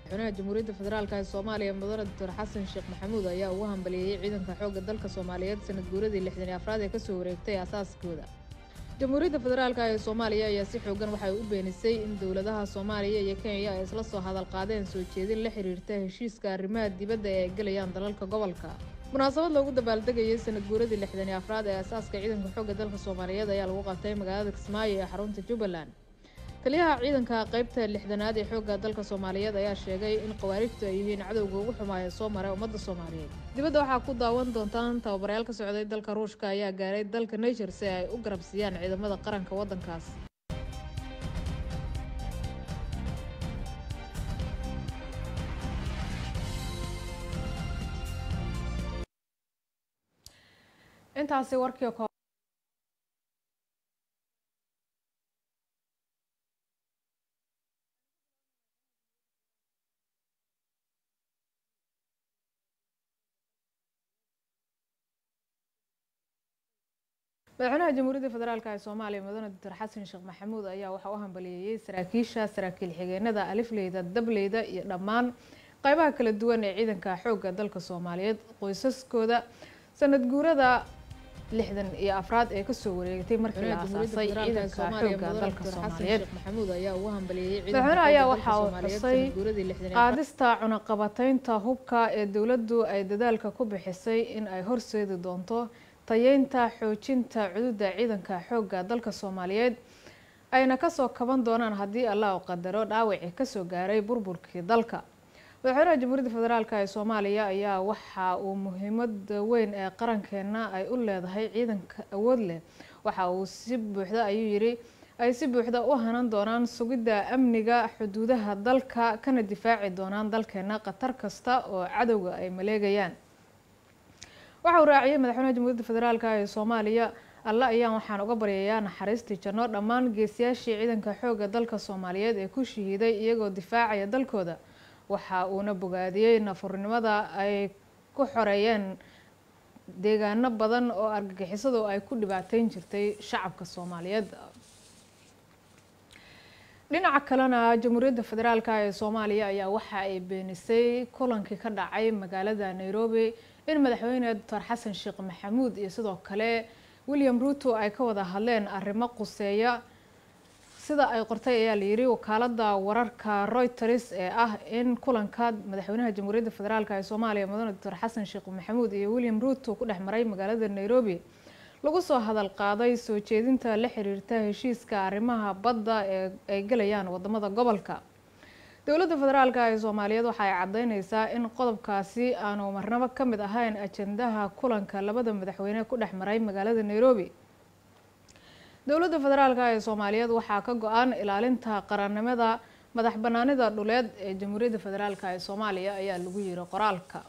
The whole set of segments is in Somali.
madaxweynaha jamhuuriyadda federaalk ee soomaaliya mudane doctor xasan sheekh maxamuud ayaa ugu hambaliyeeyey ciidanka xoogga dalka soomaaliyeed sanad guuradii lixdan iyo afraad ee kasoo wareegtay aasaaskooda jamhuuriyadda federaalk ee soomaaliya ayaa si xoogan waxay u beenisay in dowladaha soomaaliya iyo kenya ay isla soo hadal qaadeen soo jeedin la xiriirta heshiiska arrimaha dibadda ee ay gelayaan dalalka gobolka munaasabad loogu dabaaldegayay sanad guuradii lixdan iyo afraad ee aasaaska ciidanka xoogga dalka soomaaliyeed ayaa lagu qabtay magaalada kismaayo ee xarunta jubbaland taliyaha ciidanka qeybta lixdanaad ee xoogga dalka soomaaliyeed ayaa sheegay in khawaarijtu ay yihiin cadowga ugu xumaaya soo maray ummadda soomaaliyeed dibadda waxaa ku daawan doontaan tababarayaal ka socday dalka ruushka ayaa gaaray dalka niger si ay u garab siiyaan ciidamada qaranka waddankaas intaasi warkii madaxweynaha jamhuuriyadda federaalk ee soomaaliya mudane doctor xasan sheekh maxamuud ayaa waxaa u hambaliyeeyey saraakiisha saraakiil xigeenada alifleyda dableyda iyo dhammaan qeybaha kala duwan ee ciidanka xoogga dalka soomaaliyeed qoysaskooda sanad guurada lixdan iyo afraad ee kasoo wareegtay markii la aasaasay ciidanka xoogga dalka soomaaliyeed madaxweyne ayaa waxaa uu xusay qaadista cunaqabateynta hubka ee dowladdu ay dadaalka ku bixisay in ay horseedi doonto tayeynta xoojinta cududa ciidanka xoogga dalka soomaaliyeed ayna kasoo kaban doonaan haddii allah u qadaro dhaawacii kasoo gaaray burburkii dalka madaxweynaha jamhuuriyadda federaalk ee soomaaliya ayaa waxa uu muhiimada weyn ee qarankeena ay u leedahay ciidanka awood leh waxa uu si buuxda ayuu yidhi ay si buuxda u hanan doonaan sugidda amniga xuduudaha dalka kana difaaci doonaan dalkeena khatar kasta oo cadowga ay maleegayaan waxa uu raaciyay madaxweynaha jamhuuriyadda federaalk ee soomaaliya alle ayaan waxaan uga baryayaa naxariistii janno dhammaan geesiyaashii ciidanka xoogga dalka soomaaliyeed ee ku shahiiday iyagoo difaacaya dalkooda waxa uuna bogaadiyey nafurnimada ay ku xoreeyeen deegaano badan oo argagixisadu ay ku dhibaateyn jirtay shacabka soomaaliyeed dhinaca kalena jamhuuriyadda federaalk ee soomaaliya ayaa waxa ay beenisay kulankii ka dhacay magaalada nairobi in madaxweyne doctor xasan sheekh maxamuud iyo sidoo kale william ruto ay ka wada hadleen arrimo quseeya sida ay qortay ayaa layidhi wakaalada wararka reuters ee ah in kulanka madaxweynaha jamhuuriyadda federaalk ee soomaaliya mudane doctor xasan sheekh maxamuud iyo william ruto ku dhex maray magaalada nairobi lagu soo hadal qaaday soo jeedinta la xiriirta heshiiska arrimaha badda ee ay gelayaan wadamada gobolka dowladda federaalk ee soomaaliyeed waxa ay caddeyneysaa in qodobkaasi aanu marnabo ka mid ahayn ajendaha kulanka labada madaxweyne ku dhex maray magaalada nairobi dowladda federaalk ee soomaaliyeed waxaa ka go-an ilaalinta qarannimada madax banaanida dhuleed ee jamhuuriyadda federaalk ee soomaaliya ayaa lagu yiri qoraalka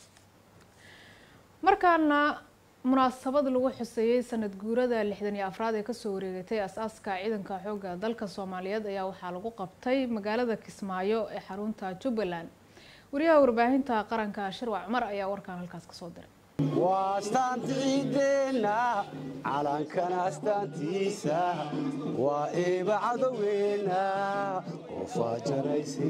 markaana munaasabad lagu xuseeyey sanad guurada lixdan iyo afraad ee kasoo wareegatay as-aaska ciidanka xoogga dalka soomaaliyeed ayaa waxaa lagu qabtay magaalada kismaayo ee xarunta jubbaland wariyaha warbaahinta qaranka shirwac cumar ayaa warkan halkaas kasoo diray waa astaanta ciideenna calankana astaantiisa waa eeba cadowgeenna oo faajarayse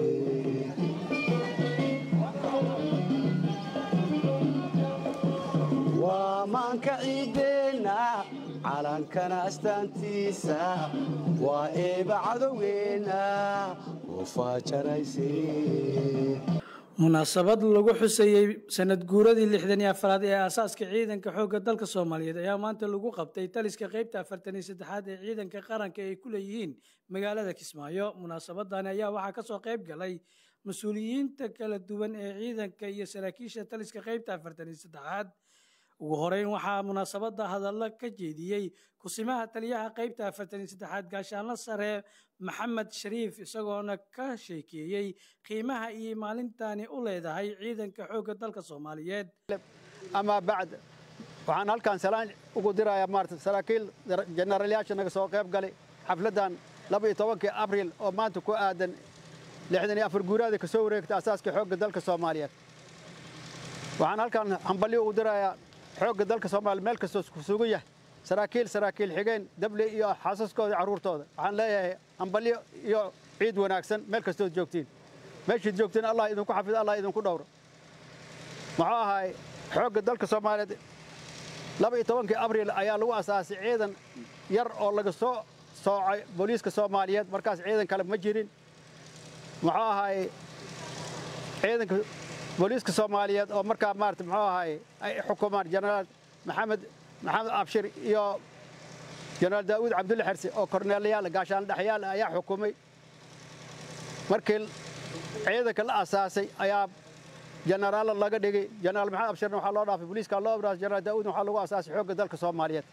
waa maanka ciideenna calankana astaantiisa waa eeba cadowgeenna oo faajarayse munaasabad lagu xuseeyey sanad guuradii lixdan iyo afraad ee aasaaska ciidanka xoogga dalka soomaaliyeed ayaa maanta lagu qabtay taliska qeybta afartan iyo saddexaad ee ciidanka qaranka ay ku leeyihiin magaalada kismaayo munaasabadani ayaa waxaa kasoo qeyb galay mas-uuliyiinta kala duwan ee ciidanka iyo saraakiisha taliska qeybta afartan iyo saddexaad ugu horeyn waxaa munaasabada hadallo ka jeediyey kusimaha taliyaha qeybta afartan iyo saddexaad gaashaanlo sare maxamed shariif isagoona ka sheekeeyey qiimaha iyo maalintani u leedahay ciidanka xoogga dalka soomaaliyeed amaa bacd waxaan halkan salaan ugu dirayaa maarata saraakiil jenaraalayaasha naga soo qayb galay xafladdan laba iyo tobankii abriil oo maanta ku aadan lixdan iyo afar guuraada ka soo wareegta asaaska xoogga dalka soomaaliyeed waxaan halkan hambalyo ugu dirayaa xoogga dalka soomaaliya meel kastoo ku sugan yahay saraakiil saraakiil xigeen dable iyo xaasaskooda carruurtooda waxaan leeyahay hambalyo iyo ciid wanaagsan meel kastood joogtiin meeshaad joogteen allah idinku xafido allah idinku dhowro muxuu ahaay xoogga dalka soomaaliyeed laba iyo tobankii abriil ayaa lagu asaasay ciidan yar oo laga soo soocay booliiska soomaaliyeed markaas ciidan kale ma jirin muxuu ahaay ciidanka booliiska soomaaliyeed oo markaa maarata muxuu ahaay ay xukumaan jenaraal maxamed maxamed abshir iyo jenaraal daa'uud cabdulle xersi oo korneelayaal gaashaan dhexyaal ayaa xukumay markii ciidanka la asaasay ayaa jenaraalla laga dhigay jenaraal maxamed abshirna waxaa loo dhaafay booliiska loo abraas jenaraal daa'uudna waxaa lagu asaasay xoogga dalka soomaaliyeed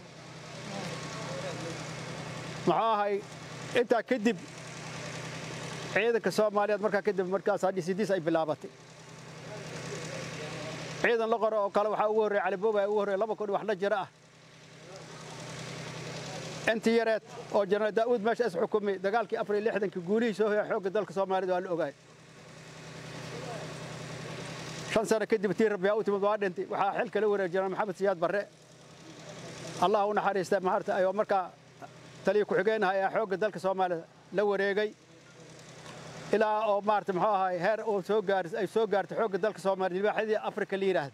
muxuu ahay intaa kadib ciidanka soomaaliyeed markaa kadib markaasaa dhisidiis ay bilaabatay ciidan la qoro oo kale waxaa ugu horreeya calibooba ugu horreeya laba kun wax la jira ah intii yareed oo jenaraal daa'uud meesha is xukumay dagaalkii afar iyo lixdankii guulihii soo hoya xoogga dalka soomaaliyeed waa la ogaay shan sano kadib tii rabbiyaa u timid waa dhintay waxaa xil kala wareegay jenaraal maxamed siyaad barre allah u naxariista maarta ayuu markaa taliya ku-xigeenaha ayaa xoogga dalka soomaaliya la wareegay ilaa oo maarata muxuu ahaay heer uu soo gaar ay soo gaartay xoogga dalka soomaaliya libaaxyadii afrika la yidhaahda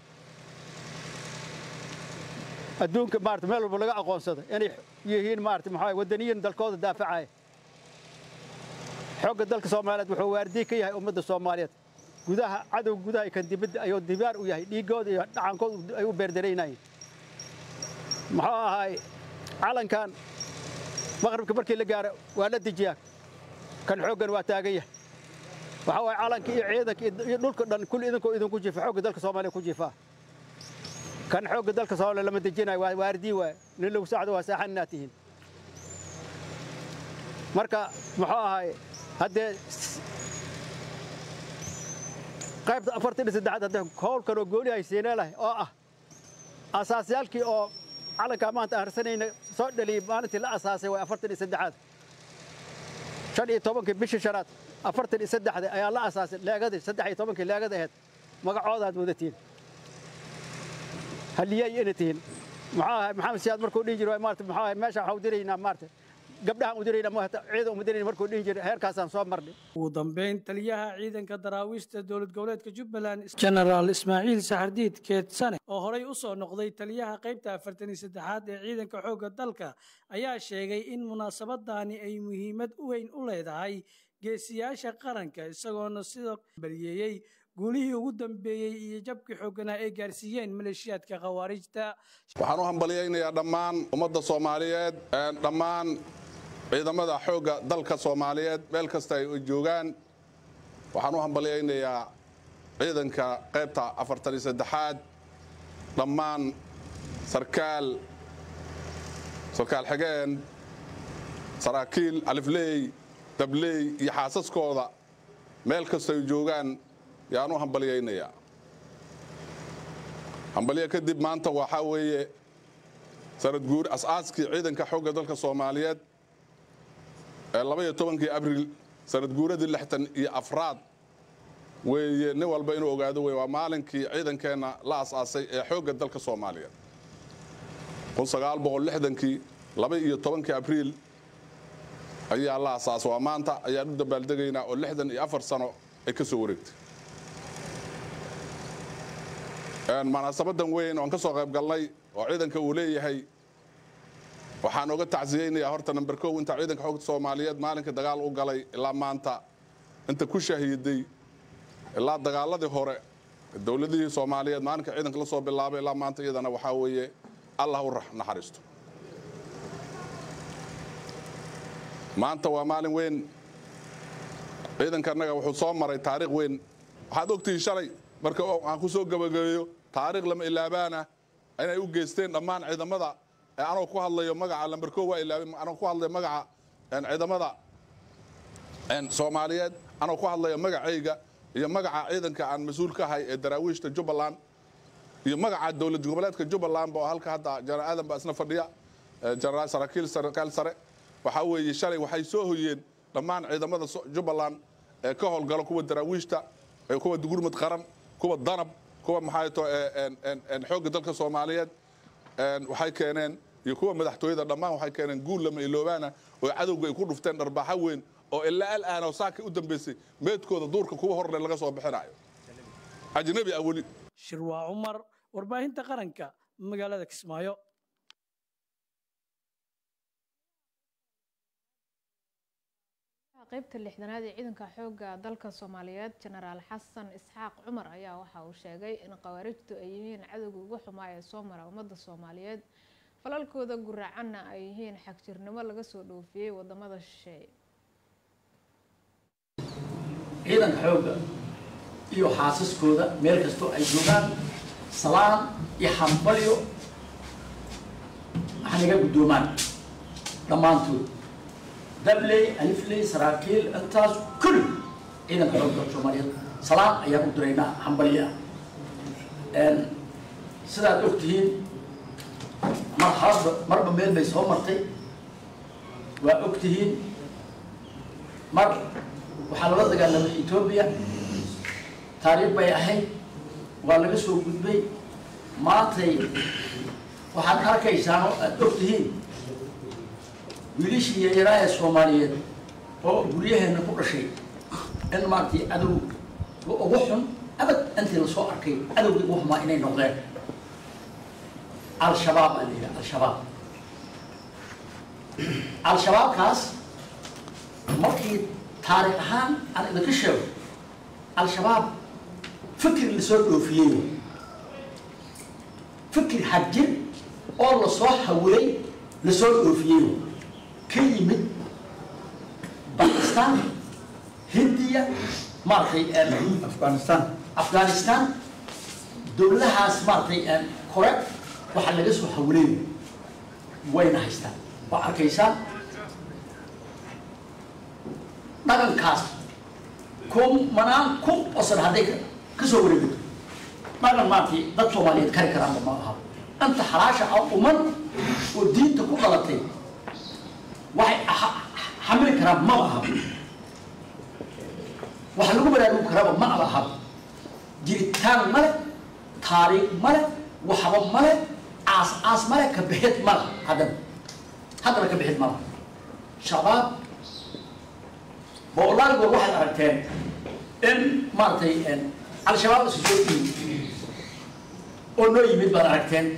adduunka maarata meel walba laga aqoonsado inay yihiin maarata muxuu ahay waddaniyiin dalkooda daafacaya xoogga dalka soomaaliyeed wuxuu waardiye ka yahay ummadda soomaaliyeed gudaha cadowga gudaha iyo kan dibadda ayuu dibaar u yahay dhiiggooda iyo dhacankooda ay u beerdaraynayeen muxuu ahaay calankan maqribka markii la gaaro waa la dejiyaa kan xooggan waa taagan yahay waxa waay calanka iyo ciidanka iyo dhulka dhan kulli idinkoo idinku jiifa xoogga dalka soomaaliya ku jiifaa kan xoogga dalka soomaaliya lama dejinayo waa waardii waay nin lagu sacdo waa saaxan inaad tihiin marka muxuu ahaay haddee qaybta afartan iyo saddexaad haddee howlkan oo gooni ay siineelahay oo ah asaasyaalkii oo calankaa maanta aharsanayna soo dhaliyey maalintii la asaasay way afartan iyo saddexaad shan iyo tobankii bishii shanaad afartan iyo saddexda ayaa la asaasay leegadii saddex iyo tobankii leegada ahayd magacoodaad wadatiin haliyay ina tihiin muxuu ahay maxamed siyaad markuu dhihi jiray maarata muxuu ahay meesha waxaa u diraynaa maarata gabdhahaan u diraynaa maarata ciidan uma dirayna markuu dhihi jiray heerkaasaan soo marnay ugu dambeyn taliyaha ciidanka daraawiishta dowlad goboleedka jubbaland genaraal ismaaciil saxardiid keedsane oo horey u soo noqday taliyaha qaybta afartan iyo saddexaad ee ciidanka xoogga dalka ayaa sheegay in munaasabadani ay muhiimad weyn u leedahay geesiyaasha qaranka isagoona sidoo baliyeeyey guulihii ugu dambeeyey iyo jabkii xoogganaa ay gaarsiiyeen maleeshiyaadka khawaarijta waxaan u hambalyaynayaa dhammaan ummadda soomaaliyeed dhammaan ciidamada xoogga dalka soomaaliyeed meel kasta ay joogaan waxaan u hambalyaynayaa ciidanka qaybta afartan iyo saddexaad dhammaan sarkaal sarkaal xigeen saraakiil alifleey dabley iyo xaasaskooda meel kasta ay joogaan yaan u hambalyaynayaa hambalyo kadib maanta waxaa weeye sanad guur as-aaskii ciidanka xoogga dalka soomaaliyeed ee labaiyo tobankii abriil sanad guuradii lixtan iyo afraad weeye nin walba inuu ogaado wey waa maalinkii ciidankeenna la as-aasay ee xoogga dalka soomaaliyeed kun sagaal boqol lixdankii laba iyo tobankii abriil ayaa la as-aasay waa maanta ayaan u dabaaldegaynaa oo lixdan iyo afar sano ay ka soo wareegtay munaasabadan weyn oon ka soo qayb galnay oo ciidanka uu leeyahay waxaan oga tacsiyeynayaa horta namber kow inta ciidanka xoogta soomaaliyeed maalinka dagaal u galay ilaa maanta inta ku shahiiday ilaa dagaaladii hore dowladihii soomaaliyeed maalinka ciidanka la soo bilaabay ilaa maanta iyadana waxaa weeye allah u naxariisto maanta waa maalin weyn ciidanka annaga wuxuu soo maray taariikh weyn waxaad ogtihiin shalay marka aan ku soo gabagabeeyo taariikh lama ilaabaana inay u geysteen dhammaan ciidamada anoo ku hadlayo magaca lamber ko waa ilaabay anoo ku hadlayo magaca ciidamada soomaaliyeed anoo ku hadlayo magacayga iyo magaca ciidanka aan mas-uul ka ahay ee daraawiishta jubbaland iyo magaca dowlad goboleedka jubbaland oo halka hadda jenaraal aadan baa isna fadhiya jenaraal saraakiil sarkaal sare waxaa weeye shalay waxay soo hoyeen dhammaan ciidamada jubbaland ee ka howlgalo kuwa daraawiishta kuwa gurmud qaran kuwa danab kuwa maxaato xoogga dalka soomaaliyeed waxay keeneen iyo kuwa madaxtooyada dhammaan waxay keeneen guul lama iloobaana oo cadowga ay ku dhufteen dharbaaxo weyn oo ilaa alaano saakii u dambaysay meedkooda duurka kuwa horle laga soo bixinayo ajnabi ah weli shirwaa cumar warbaahinta qaranka magaalada kismaayo qaybta lixdanaad ee ciidanka xoogga dalka soomaaliyeed jenaraal xasan isxaaq cumar ayaa waxa uu sheegay in khawaarijtu ay yihiin cadowga ugu xumaa ee soo mara ummadda soomaaliyeed falalkooda guraacanna ay yihiin xagjirnimo laga soo dhoofiyey wadamada shisheeye ciidanka xoogga iyo xaasaskooda meel kastoo ay joogaan salaan iyo xambalyo hanaga guddoomaan dhammaantood dabley alifley saraakiil intaas kulli ciidanka xoogga soomaaliyeed salaan ayaan u diraynaa xambalyo ah sidaad og tihiin mar haasba marba meel bay soo martay waa og tihiin mar waxaa lala dagaalamay etoobiya taariikh bay ahayd waa laga soo gudbay maantay waxaad arkaysaan oo aada og tihiin wiilishii yayaraa ee soomaaliyeed oo guryaheenna ku dhashay in maaragtay cadow ugu xun abad intii lasoo arkay cadowgii ugu xumaa inay noqdeen al-shabaab baa la yidhaha al-shabaab al-shabaabkaas markii taariikh ahaan aan idinka sheego al-shabaab fikir lasoo dhoofiyey fikir xagjir oo lasoo hawilay lasoo dhoofiyey ka yimid bakistan hindiya maaragtay afghanistan afghanistan dowladahaas maaragtay kore waxaa laga soo hawilay wayna haystaan waa arkaysaa dhaqankaas kun manaan kun osan hadday ka soo wareegato dhaqan maaragtay dad soomaaliyeed kari karaanba ma aha inta xalaasha ah uman oo diinta ku dhalatay waxay xamili karaan maba aha waxa lagu baraarugi karaaba ma aba aha jiritaan male taariikh male waxba male aas aas male ka bixid mala haddana haddana ka bixid mala shabaab boqolaal waxaad aragteen in maaragtay al-shabaab isu soo yimid oo noo yimid baad aragteen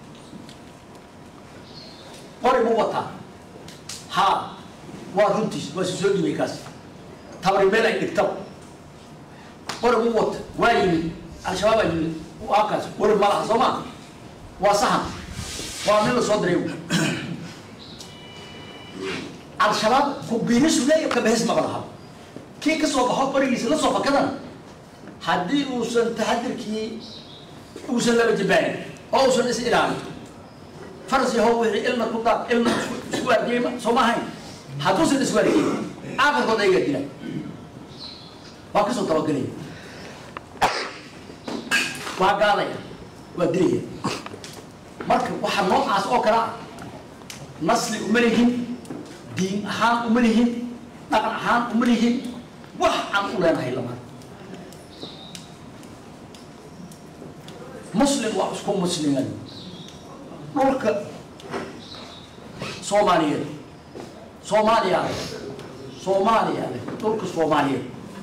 qori mu wataa haa waa runtiis waa isu soo dhibay kaas tabari meel ay dhigtaba qori mu wata waa yimid al-shabaab aa yimid akaas qori ma laha soo maa waa sahan waa nin la soo diray al-shabaab ku biirisu leeya ka bixis maba laha kii ka soo baxo qorigiisa la soo fakadan haddii uusan taxadirkii uusan laba jabaanin oo uusan is ilaalin faras yahow wixii ilna ku daad ilna isku argeyma soo ma ahayn hadduusan isku argeyn aakhirkood ayagaa dila waa ka soo dabagelaya waa gaadaya waa dilaya marka waxaa noocaas oo kale ah nasli uma lihin diin ahaan uma lihin dhaqan ahaan uma lihin wax aan u leenahay lamaan muslim waa isku musliman dhulka soomaaliyeed soomaaliya leh soomaaliya leh dhulka soomaaliyeed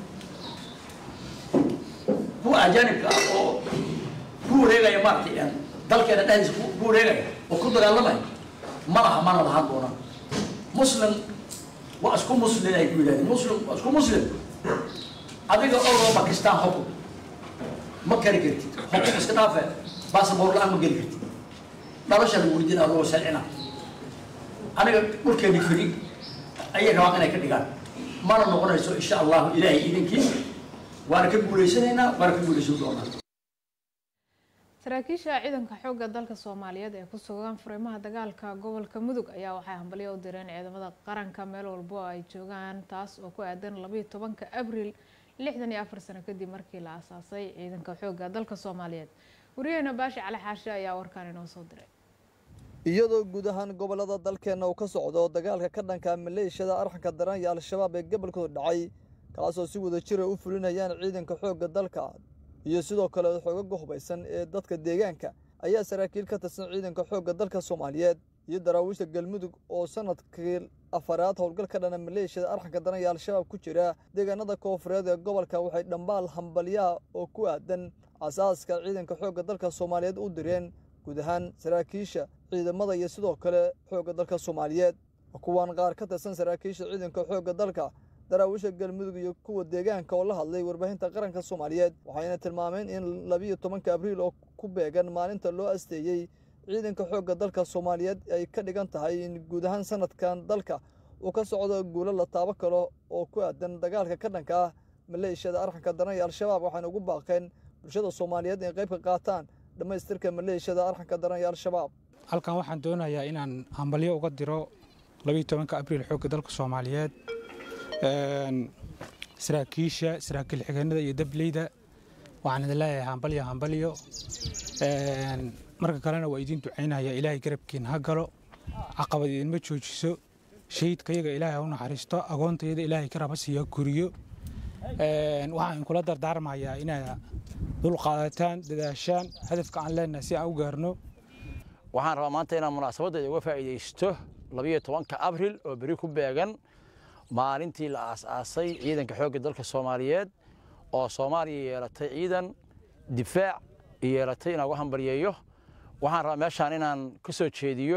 kuwa ajaanibka ah oo ku wareegaya maaragtay dalkeena dhexdiisa ku wareegaya oo ku dagaalamaya ma laha mana lahaan doonaan muslim waa isku muslim ay ku yidhahdeen muslim waa isku muslim adiga oroo bakistan xukun ma kari kartid xukun iska dhaafe baasaboor la-aan ma geli kartid nolosha lagu weydiina adoo sharcina aniga dhulkeeni firi ayay rabaan inay ka dhigaan mana noqonayso insha allahu ilaahay idinkii waana ka guulaysanaynaa waana ka guulaysan doonaa saraakiisha ciidanka xoogga dalka soomaaliyeed ee ku sugan furimaha dagaalka gobolka mudug ayaa waxay hambalyo u direen ciidamada qaranka meel walbo oo ay joogaan taas oo ku aadan labayo tobanka abriil lixdan iyo afar sano kadib markii la aasaasay ciidanka xoogga dalka soomaaliyeed wariyaheena baashi cali xaashe ayaa warkaan inoo soo diray iyadoo guud ahaan gobollada dalkeenna uu ka socdo dagaalka ka dhanka maleeshiyada arxanka daran iyo al-shabaab ee gobolkooda dhacay kaasoo si wada jira u fulinayaan ciidanka xoogga dalka iyo sidoo kale xoogaga hubaysan ee dadka deegaanka ayaa saraakiil ka tirsan ciidanka xoogga dalka soomaaliyeed iyo daraawiishta galmudug oo sanadkii afaraad howlgal ka dhana maleeshiyada arxanka daran ee al-shabaab ku jira deegaanada koofureed ee gobolka waxay dhambaal hambalyaha oo ku aadan asaaska ciidanka xoogga dalka soomaaliyeed u direen guud ahaan saraakiisha ciidamada iyo sidoo kale xoogga dalka soomaaliyeed kuwaan qaar ka tirsan saraakiisha ciidanka xoogga dalka daraawiisha galmudug iyo kuwa deegaanka oo la hadlay warbaahinta qaranka soomaaliyeed waxayna tilmaameen in labiyo tobanka abriil oo ku beegan maalinta loo asteeyey ciidanka xoogga dalka soomaaliyeed ay ka dhigan tahay in guud ahaan sanadkan dalka uu ka socdo guulo la taabo kalo oo ku aadan dagaalka ka dhanka ah maleeshiyada arxanka daran ee al-shabaab waxayna ugu baaqeen bulshada soomaaliyeed inay qayb ka qaataan dhammaystirka maleeshiyada arxanka daran ee al-shabaab halkan waxaan doonayaa inaan hambalyo uga diro labiiyo tobanka abriil xoogga dalka soomaaliyeed saraakiisha saraakiil xigeenada iyo dableyda waxaan idin leeyahay hambalyo hambalyo marka kalena waa idiin ducaynaya ilaahay garabkiin ha galo caqabad idinma joojiso shahidkayaga ilaahay ha u naxariisto agoontayada ilaahay garab ha siiya guriyo waxaan kula dardaarmayaa inaad dulqaadataan dadaashaan hadafka aan leenahay si aan u gaarno waxaan rabaa maanta inaan munaasabaddeeda uga faa'iidaysto labiyo tobanka abril oo beri ku beegan maalintii la aas-aasay ciidanka xoogga dalka soomaaliyeed oo soomaaliya yeelatay ciidan difaac yeelatay inaan uga hambaryeeyo waxaan rabaa meeshaan inaan ka soo jeediyo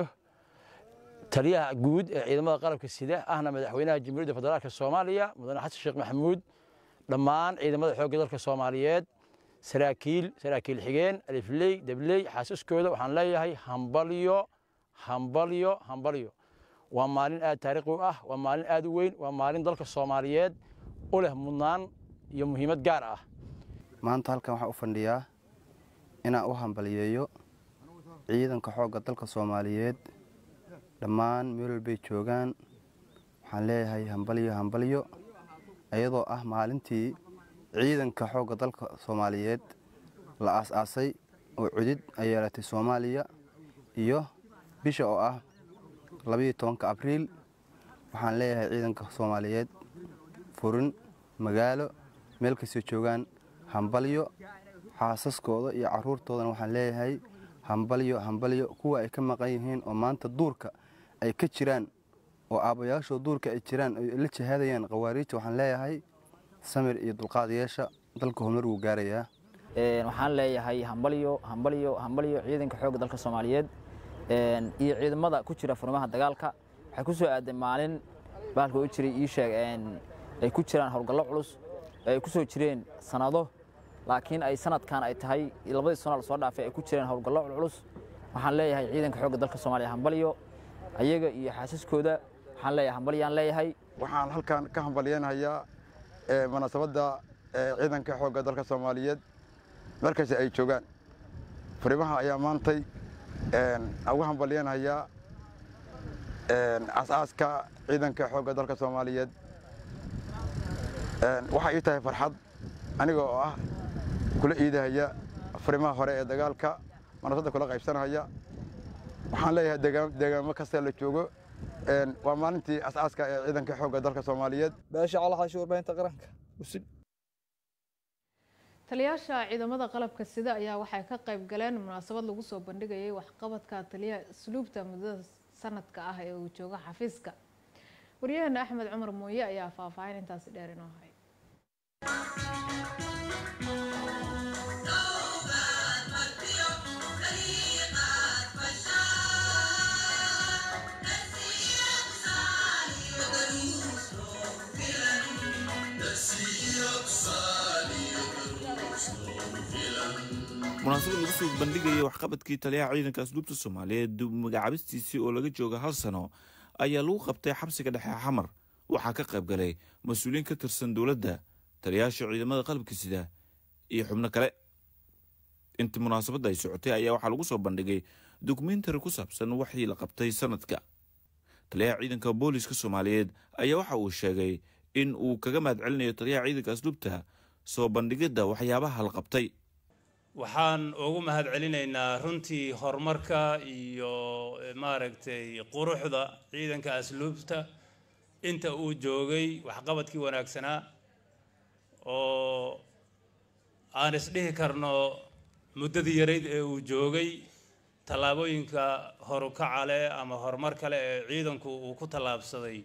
taliyaha guud ee ciidamada qalabka sida ahna madaxweynaha jamhuuriyadda federaalka soomaaliya mudane xasan sheekh maxamuud dhammaan ciidamada xoogga dalka soomaaliyeed saraakiil saraakiil xigeen alifley dabley xaasiskooda waxaan leeyahay hambalyo hambalyo hambalyo waa maalin aad taariikhi u ah waa maalin aad u weyn waa maalin dalka soomaaliyeed u leh mudnaan iyo muhiimad gaar ah maanta halkan waxaan u fadhiyaa inaan u hambalyeeyo ciidanka xoogga dalka soomaaliyeed dhammaan meel walbay joogaan waxaan leeyahay hambalyo hambalyo iyadoo ah maalintii ciidanka xoogga dalka soomaaliyeed la aas-aasay oo cudid ay yeelatay soomaaliya iyo bisha oo ah labiyo tobanka abriil waxaan leeyahay ciidanka soomaaliyeed furin magaalo meel kastoo joogaan hambalyo xaasaskooda iyo caruurtoodana waxaan leeyahay hambalyo hambalyo kuwa ay ka maqan yihiin oo maanta duurka ay ka jiraan oo aabbayaashoo duurka ay jiraan ay la jihaadayaan khawaariijta waxaan leeyahay samir iyo dulqaad yeesha dalka horumar wuu gaarayaa waxaan leeyahay hambalyo hambalyo hambalyo ciidanka xoogga dalka soomaaliyeed iyo ciidamada ku jira furmaha dagaalka waxay ku soo aaday maalin baalka u jiray ii sheeg ay ku jiraan howlgallo culus ay ku soo jireen sanado laakiin ay sanadkan ay tahay labadii sano lasoo dhaafay ay ku jireen howlgallo culculus waxaan leeyahay ciidanka xoogga dalka soomaaliya hambalyo ayaga iyo xaasaskooda waxaan leeyahay hambalyaan leeyahay waxaan halkan ka hambalyeynayaa munaasabadda ciidanka xoogga dalka soomaaliyeed markasta ay joogaan furimaha ayaa maantay ugu hambalyeynayaa as-aaska ciidanka xoogga dalka soomaaliyeed waxay ii tahay farxad aniga oo ah kula iidahaya furimaha hore ee dagaalka munaasabadda kula qaybsanahaya waxaan leeyahay deegaamo kasta la joogo waa maalintii as-aaska ee ciidanka xoogga dalka soomaaliyeed beesha calaxaashi warbaahinta qaranka usin taliyaasha ciidamada qalabka sida ayaa waxay ka qayb galeen munaasabad lagu soo bandhigayay waxqabadka taliyaha asluubta muddada sanadka ah ee uu joogo xafiiska waryaheena axmed cumar mooye ayaa faahfaahin intaasi dheer inoo hay munaasabad lagu soo bandhigaya waxqabadkii taliyaha ciidanka asluubta soomaaliyeed dib magacaabistiisii oo laga jooga hal sano ayaa lagu qabtay xabsiga dhexe xamar waxaa ka qayb galay mas-uuliyiin ka tirsan dowladda taliyaasha ciidamada qalabka sida iyo xubno kale intii munaasabadda ay socotay ayaa waxaa lagu soo bandhigay dokumentari ku saabsan waxii la qabtay sanadka taliyaha ciidanka booliska soomaaliyeed ayaa waxa uu sheegay in uu kaga mahad celinayo taliyaha ciidanka asluubta soo bandhigidda waxyaabaha la qabtay waxaan ugu mahad celinaynaa runtii horumarka iyo maaragtay quruxda ciidanka asluubta inta uu joogay waxqabadkii wanaagsanaa oo aan isdhihi karno muddadii yarayd ee uu joogay tallaabooyinka horukaca leh ama horumar kale ee ciidanku uu ku tallaabsaday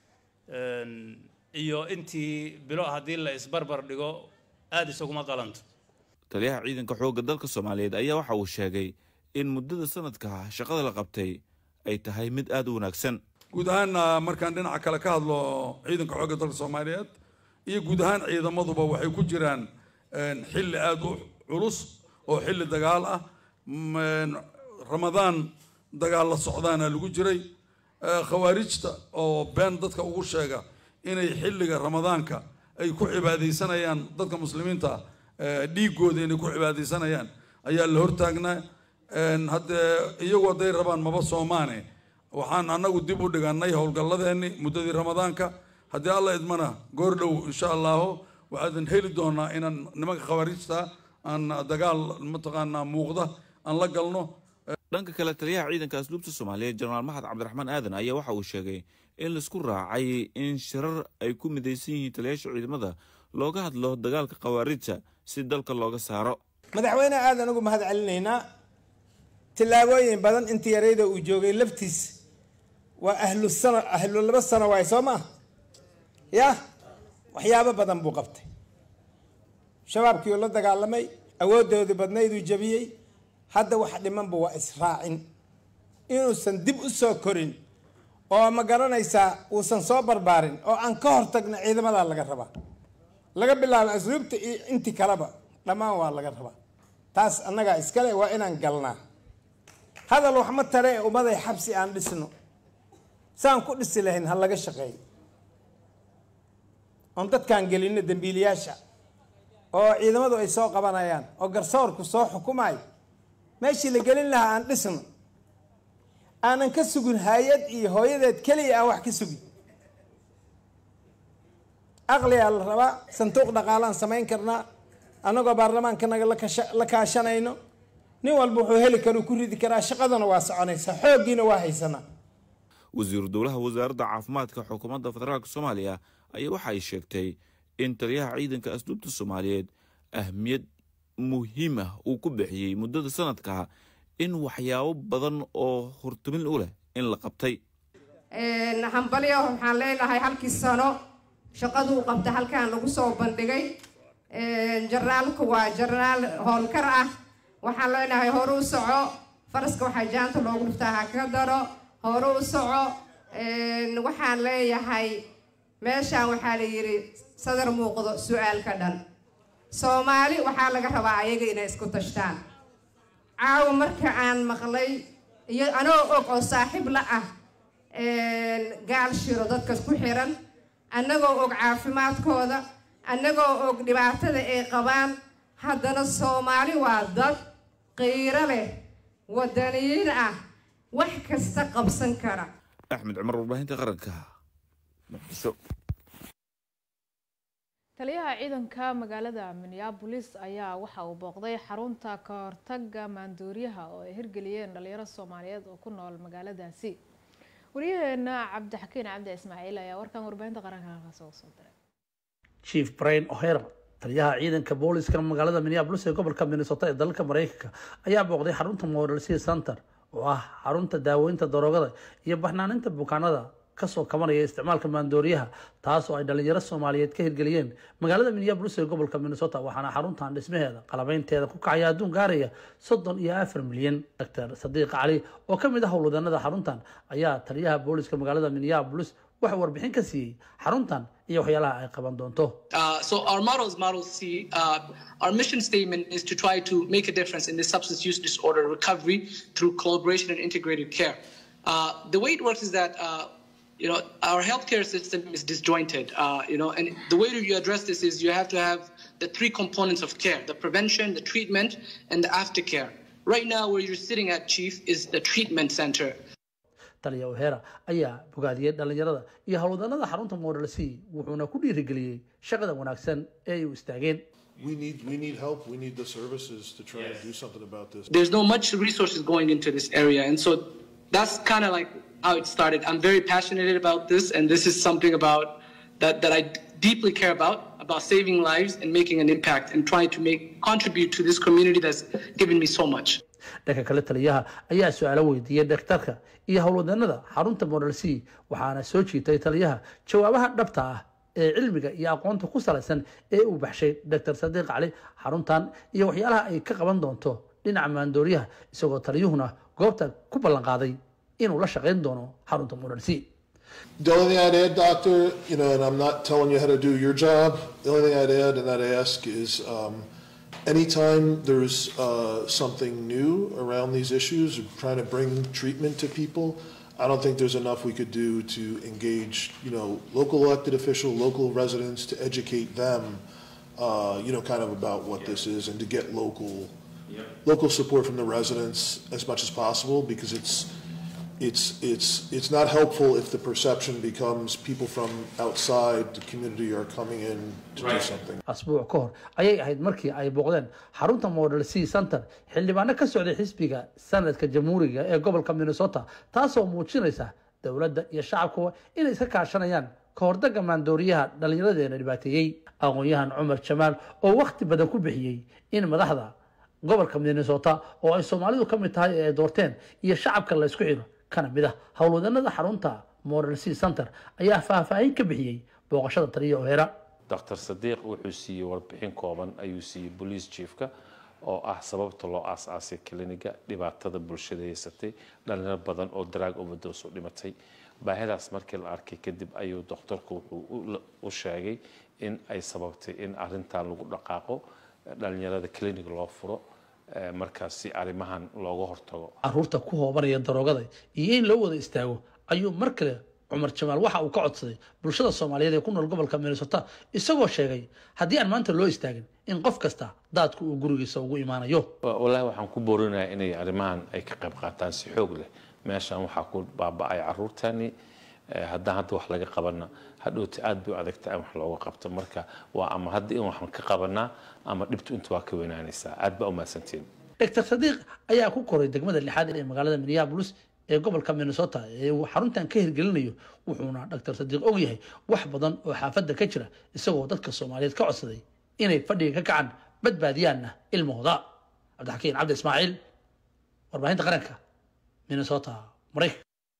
iyo intii bilo haddii la isbarbar dhigo aada isaguma qalanto taliyaha ciidanka xoogga dalka soomaaliyeed ayaa waxa uu sheegay in muddada sanadka shaqada la qabtay ay tahay mid aada u wanaagsan guud ahaanna markaan dhinaca kale ka hadlo ciidanka xoogga dalka soomaaliyeed iyo guud ahaan ciidamaduba waxay ku jiraan xilli aada u culus oo xilli dagaal ah ramadaan dagaal la socdaana lagu jiray khawaarijta oo been dadka ugu sheega inay xilliga ramadaanka ay ku cibaadaysanayaan dadka muslimiinta dhiigooda inay ku cibaadaysanayaan ayaa la hortaagnaa haddee iyagu hadday rabaan maba soomaane waxaan annagu dib u dhigannay howlgalladeenni muddadii ramadaanka haddii alla idmana goor dhow insha allahu waxaadan heli doonaa inaan nimanka khawaarijta aan dagaal mataqaanaa muuqda aan la galno dhanka kale taliyaha ciidanka asluubta soomaaliyeed jenaraal maxad cabdiraxmaan aadan ayaa waxa uu sheegay in laisku raacay in shirar ay ku midaysan yihiin taliyaasha ciidamada looga hadlo dagaalka khawaarijta si dalka looga saaro madaxweyne aadan ugu mahad celinaynaa tillaabooyin badan intii yarayda uu joogay laftiis waa ahlu sano ahlu laba sano waay soo maa ya waxyaabo badan buu qabtay shabaabkii uu la dagaalamay awooddoodii badnayduu jabiyey hadda wax dhimanba waa israacin inuusan dib u soo korin oo ma garanaysaa uusan soo barbaarin oo aan ka hortagna ciidamadaa laga rabaa laga bilaabo asluubta iyo intii kaleba dhammaan waa laga rabaa taas annagaa iskale waa inaan galnaa hadal wax ma tare ee ummaday xabsi aan dhisno saan ku dhisi lahayn ha laga shaqeeyo oon dadkaan gelinno dembiilayaasha oo ciidamadu ay soo qabanayaan oo garsoorku soo xukumayo meeshii la gelin lahaa aan dhisno aanan ka sugin hay-ad iyo hooyadeed keliya aan wax ka sugin aqliyaa la rabaa sanduuq dhaqaalaan samayn karnaa annagoo baarlamaankanaga la kaashanayno nin walba wuxuu heli karuu ku ridi karaa shaqadana waa soconaysaa xooggiina waa haysanaa wasiiru dowlaha wasaaradda caafimaadka xukuumadda federaalk soomaaliya ayaa waxa ay sheegtay in taliyaha ciidanka asluubta soomaaliyeed ahmiyad muhiim ah uu ku bixiyey muddada sanadka in waxyaabo badan oo hortumin u leh in la qabtay hambalyo waxaan leenahay halkii sano shaqaduu qabta halkan lagu soo bandhigay jarnaalku waa jarnaal howlkar ah waxaan leenahay horu u soco faraska waxaa jaanta loogu dhuftaa ha ka daro horu u soco waxaan leeyahay meeshaan waxaa la yidhi sadar muuqdo su-aal ka dhan soomaali waxaa laga rabaa ayaga inay isku tashtaan caawa marka aan maqlay iyo anoo og oo saaxiib la ah gaal shiro dadka ku xiran annagoo og caafimaadkooda annagoo og dhibaatada ay qabaan haddana soomaali waa dad qiiro leh wadaniyiin ah wax kasta qabsan kara axmed cumar warbaahinta qaranka muqdisho taliyaha ciidanka magaalada minneabolis ayaa waxa uu booqday xarunta ka hortaga maandooriyaha oo ay hirgeliyeen dhalinyaro soomaaliyeed oo ku nool magaaladaasi wariyaheena cabdixakiin cabdi ismaaciil ayaa warkan warbaahinta qaranka halkaas uga soo diray chief brian o'hara taliyaha ciidanka booliska magaalada minneabolis ee gobolka minnesota ee dalalka mareykanka ayaa booqday xarunta model c center oo ah xarunta daaweynta daroogada iyo baxnaaninta bukaanada kasoo kabanaya isticmaalka maandooriyaha taas oo ay dhalinyaro soomaaliyeed ka hirgeliyeen magaalada minneabolis ee gobolka minnesota waxaana xaruntan dhismaheeda qalabeynteeda ku kacaya adduun gaaraya soddon iyo afar milyan doctor sadiiq cali oo ka mid ah howlwadanada xaruntan ayaa taliyaha booliska magaalada minneabolis waxa warbixin ka siiyey xaruntan iyo waxyaalaha ay qaban doonto Uh, so our model is Model C. Uh, our mission statement is to try to make a difference in the substance use disorder recovery through collaboration and integrated care. Uh, the way it works is that uh, you know our healthcare system is disjointed. Uh, you know, and the way you address this is you have to have the three components of care: the prevention, the treatment, and the aftercare. Right now, where you're sitting at, Chief, is the treatment center. taliya ohera ayaa bogaadiyey dhalinyarada iyo howlwadanada xarunta model c wuxuuna ku dhiirigeliyey shaqada wanaagsan ee ay u istaageen We need we need help. We need the services to try and do something about this. There's no much resources going into this area, and so that's kind of like how it started. I'm very passionate about this, and this is something about that that I deeply care about about saving lives and making an impact and trying to make contribute to this community that's given me so much. dhanka kale taliyaha ayaa su-aalo weydiiyey dhakhtarka iyo howlwadeennada xarunta model c waxaana soo jiitay taliyaha jawaabaha dhabta ah ee cilmiga iyo aqoonta ku salaysan ee uu baxshay dr sadiiq cali xaruntan iyo waxyaalaha ay ka qaban doonto dhinaca maandooriyaha isagoo taliyuhuna goobta ku ballan qaaday inuu la shaqayn doono xarunta model c The only thing I'd add, Doctor, you know, and I'm not telling you how to do your job, the only thing I'd add and I'd ask is um, anytime there's uh, something new around these issues, or trying to bring treatment to people, I don't think there's enough we could do to engage, you know, local elected official, local residents to educate them, uh, you know, kind of about what this is and to get local, local support from the residents as much as possible because it's, it's, it's, it's not helpful if the perception becomes people from outside the community are coming in to do something. asbuuc ka hor ayay ahayd markii ay booqdeen xarunta model c center xildhibaano ka socday xisbiga sanadka jamhuuriga ee gobolka minnesota taasoo muujinaysa dowladda iyo shacabkuba inay iska kaashanayaan ka hordaga maandooriyaha dhallinyaradeena dhibaateeyey aqoon-yahan cumar jamaal oo wakhti badan ku bixiyey in madaxda gobolka minnesota oo ay soomaalidu ka mid tahay ee ay doorteen iyo shacabka la isku xidho kana mid ah howlwadeennada xarunta model c center ayaa faahfaahin ka bixiyey booqashada taliya oheera dr sadiiq wuxuu siiyey warbixin kooban ayuu siiyey bolice chiefka oo ah sababta loo aas-aasay kliniga dhibaatada bulshada haysatay dhalinyaro badan oo daraag overdose u dhimatay baahidaas markii la arkay kadib ayuu doktorku wuxuu u sheegay in ay sababtay in arintan lagu dhaqaaqo dhalinyarada clinic loo furo markaas si arrimahan looga hortago caruurta ku hoobanaya daroogada iyo in loo wada istaago ayuu mar kale cumar jamaal waxa uu ka codsaday bulshada soomaaliyeed ee ku nool gobolka minnesota isagoo sheegay haddii aan maanta loo istaagin in qof kasta daadku uu gurigiisa ugu imaanayo wallaahi waxaan ku boorinayaa inay arrimahan ay ka qayb qaataan si xoog leh meeshan waxaa ku baaba-ay caruurtani haddaan hadda wax laga qabana hadhowti aad bay u adagta in wax looga qabto marka waa ama hadda in waxaan ka qabanaa ama dhibtu inta waa ka weynaanaysaa aad baa u mahadsantiin dr sadiiq ayaa ku koray degmada lixaad ee magaalada minneapolis ee gobolka minnesota ee uu xaruntan ka hirgelinayo wuxuuna dr sadiiq og yahay wax badan oo xaafadda ka jira isagoo dadka soomaaliyeed ka codsaday inay fadhiga ka kacaan badbaadiyaanna ilmahooda cabdixakiin cabdi ismaaciil warbaahinta qaranka minnesota maraykan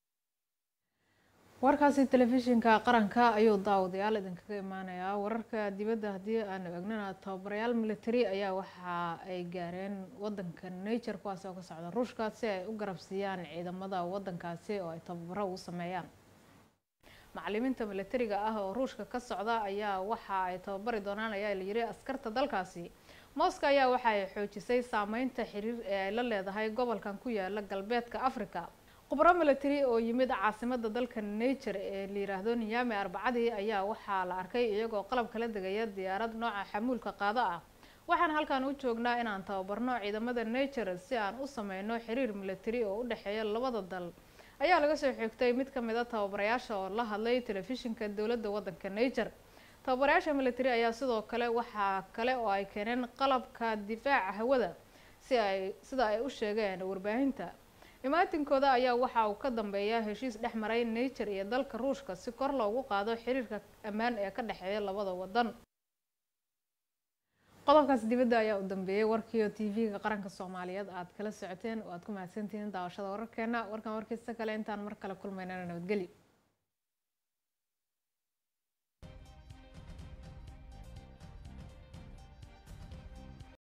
warkaasi telefishinka qaranka ayuu daawadayaal idinkaga imaanayaa wararka dibadda haddii aanu egnana tababarayaal military ayaa waxa ay gaareen wadanka nature kuwaas oo ka socda ruushka si ay u garabsiiyaan ciidamada wadankaasi oo ay tababaro u sameeyaan macalimiinta militariga ah oo ruushka ka socda ayaa waxa ay tababari doonaan ayaa la yiri askarta dalkaasi moscow ayaa waxa ay xoojisay saameynta xiriir ee ay la leedahay gobolkan ku yaala galbeedka africa khubro military oo yimid caasimada dalka nature ee la yiraahdo niyaami arbacadii ayaa waxaa la arkay iyagoo qalab kala degaya diyaarad nooca xamuulka qaado ah waxaan halkan u joognaa inaan tababarno ciidamada nature si aan u sameyno xiriir military oo u dhexeeya labada dal ayaa laga soo xigtay mid kamid a tababarayaasha oo la hadlay telefishinka dowladda wadanka nature tababarayaasha military ayaa sidoo kale waxaa kale oo ay keeneen qalabka difaaca hawada si ay sida ay u sheegeen warbaahinta imaatinkooda ayaa waxa uu ka dambeeya heshiis dhex maray nature iyo dalka ruushka si kor loogu qaado xiriirka ammaan ee ka dhexeeya labada wadan qodobkaas dibadda ayaa u dambeeyay warkii oo t v-ga qaranka soomaaliyeed aad kala socoteen oo aad ku mahadsantihiin daawashada wararkeena warkan warkiisa kale intaan mar kale kulmaynana nabadgelyo